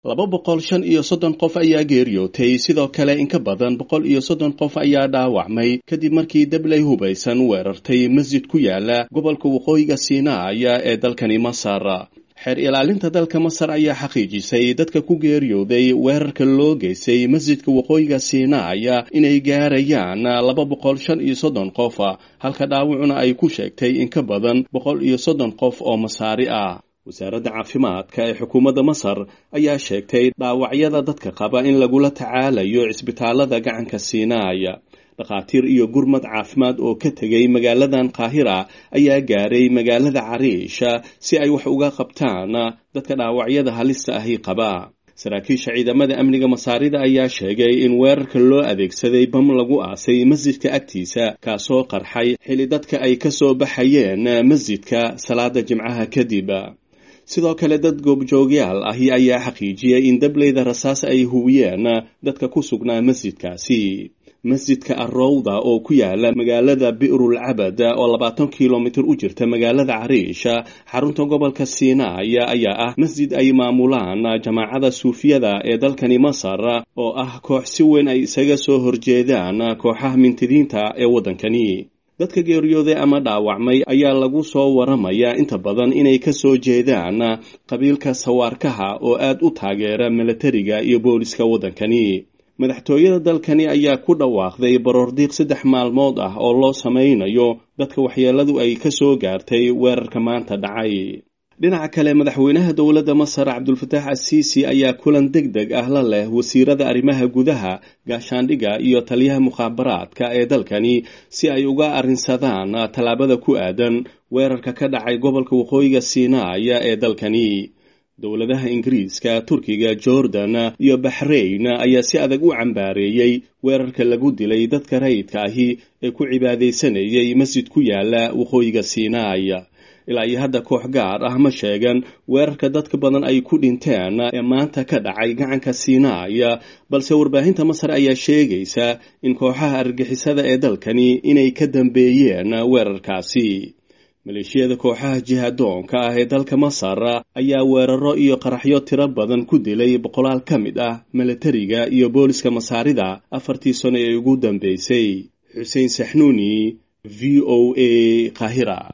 laba boqol shan iyo soddon qof ayaa geeriyootay sidoo kale in ka badan boqol iyo soddon qof ayaa dhaawacmay kadib markii dabley hubaysan weerartay masjid ku yaala gobolka waqooyiga siinaaya ee dalkani masar xeer ilaalinta dalka masar ayaa xaqiijisay dadka ku geeriyooday weerarka loo geystay masjidka waqooyiga siinaaya inay gaarayaan laba boqol shan iyo soddon qof halka dhaawacuna ay ku sheegtay in ka badan boqol iyo soddon qof oo masaari ah wasaaradda caafimaadka ee xukuumadda masar ayaa sheegtay dhaawacyada dadka qaba in lagula tacaalayo cisbitaalada gacanka siinaaya dhakhaatiir iyo gurmad caafimaad oo ka tegay magaaladan qaahira ayaa gaaray magaalada cariisha si ay wax uga qabtaan dadka dhaawacyada halista ahi qaba saraakiisha ciidamada amniga masaarida ayaa sheegay in weerarka loo adeegsaday bam lagu aasay masjidka agtiisa kaasoo qarxay xili dadka ay ka soo baxayeen masjidka salaada jimcaha kadib sidoo kale dad goobjoogyaal ahi ayaa xaqiijiyay in dableyda rasaas ay hubiyeen dadka ku sugnaa masjidkaasi masjidka arrowda oo ku yaala magaalada bi'rul cabad oo labaatan kilomitir u jirta magaalada cariisha xarunta gobolka siinaaya ayaa ah masjid ay maamulaan jamaacada suufiyada ee dalkani masar oo ah koox si weyn ay isaga soo horjeedaan kooxaha mintidiinta ee waddankani dadka geeriyooday ama dhaawacmay ayaa lagu soo waramayaa inta badan inay ka soo jeedaan qabiilka sawaarkaha oo aad u taageera milatariga iyo booliska waddankani madaxtooyada dalkani ayaa ku dhawaaqday baroordiiq saddex maalmood ah oo loo samaynayo dadka waxyeeladu ay ka soo gaartay weerarka maanta dhacay dhinaca kale madaxweynaha dowladda masar cabdulfataax asiisi ayaa kulan deg deg ah la leh wasiirada arrimaha gudaha gaashaandhigga iyo taliyaha mukhaabaraadka ee dalkani si ay uga arrinsadaan tallaabada ku aadan weerarka ka dhacay gobolka waqooyiga siinaaya ee dalkani dowladaha ingiriiska turkiga jordan iyo baxrayn ayaa si adag u cambaareeyey weerarka lagu dilay dadka rayidka ahi ee ku cibaadaysanayay masjid ku yaala waqooyiga siinaaya ilaa iyo hadda koox gaar ah ma sheegan weerarka dadka badan ay ku dhinteen ee maanta ka dhacay gacanka siinaaya balse warbaahinta masar ayaa sheegaysa in kooxaha argixisada ee dalkani inay ka dambeeyeen weerarkaasi maleeshiyada kooxaha jihadoonka ah ee dalka masar ayaa weeraro iyo qaraxyo tiro badan ku dilay boqolaal ka mid ah milatariga iyo booliska masaarida afartii sano ee ugu dambeysay xuseen saxnuuni v o a qaahira